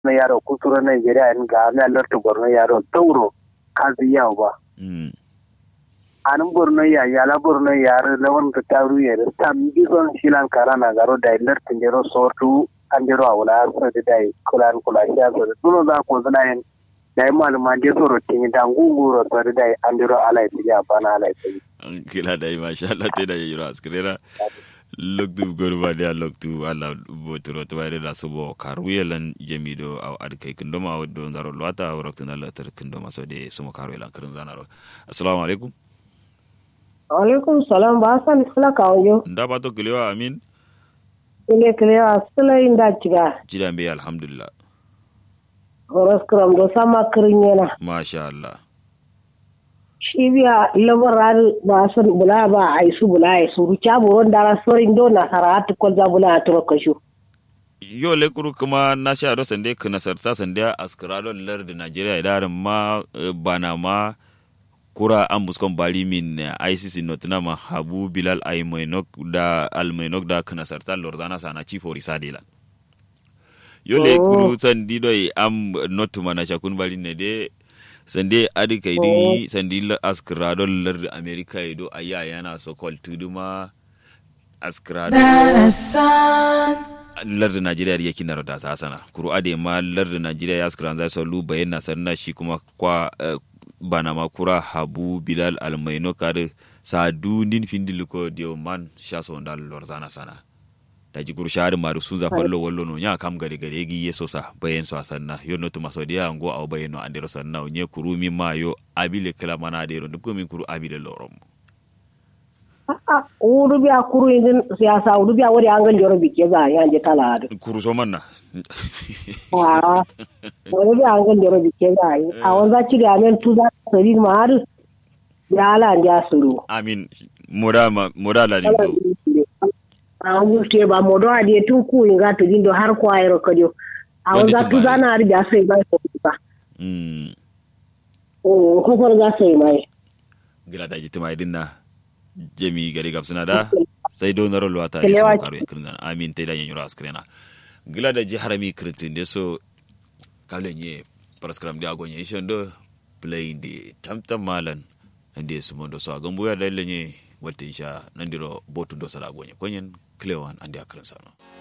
na yaro kusuro Nigeria in ga na larta borno yaro tauro kazi yawo ba mm anin borno ya yala borno yaro lawan ta taru ya da tam bison shilan karana garo da larta jero sortu an jero a wula so da dai kulan kula sha so da tuno za ko zana yin da yi maluma je soro tini da ngunguro so da dai an jero ala ya bana ala ya kila dai masha Allah te da yiro askrera loktu gorba dia loktu ala botoro to bare da subo karwelan jamido aw ad kai kindoma waddo zaro lwata waktu na latar kindoma so de sumo karwelan kirin zanaro assalamu alaikum alaikum salam ba san sala kawo nda ba to kilewa amin ile kilewa sala inda ciga jida mbe alhamdulillah horos kram do sama kirin yana masha Allah shi biya labarar ba san bula ba a isu bula ya suru caburon dara sorin do na saratu ko za bula a turo kashu yo le kuru kuma na sha do sande kana sarta sande askrado lar da Nigeria idaran ma eh, bana ma kura an buskon bali min eh, ICC notuna ma Habu Bilal Aymainok da Almainok da kana sarta lordana sana chief orisadela yo le Oh. kuru sandi do am notuma na shakun bali ne de sande adi kai di sandi la askrado lar da America ido aya yana so kol tuduma askrado lardin najeriya da yake narada ta sana kuru ade ma lardin najeriya ya skran zai sallu bayan na sanna shi kuma kwa eh, bana ma kura habu bilal almaino kare sa dundin findil ko dio man sha so ndal lorzana sana da ji kuru shahar maru sun zafar lo wallo no nya kam gare gare gi yeso sa bayan so sanna yo no tuma so dia ngo aw bayan no andero sanna nye kuru mi ma yo abile kala mana de ro dubko min kuru abile lorom a wuru biya kuru indin siyasa wuru biya wari an ganjoro bike za ya je tala ado kuru so manna a wuru biya an ganjoro bike za a wanza ci da men tu za sari ma har ya ala an ja suru amin moda ma moda la dindo a wuce ba modo a de tun ku inga to dindo har ko ayro kadio a Wanda wanza tu tu ba za na har biya sai ba ko ba mm o ko for ga sai mai gila da jitima idinna jemi gari gabsina da sai do naro luwata da Kelewa su karu ya kirna amin te da yin yura askrena gila da ji harami kritin da so kalen ye paraskram da agonye ishon do playing the tamtam malan ande su mondo so agambu ya da lenye wata isha nandiro botu do sala agonye konyen klewan ande akran sano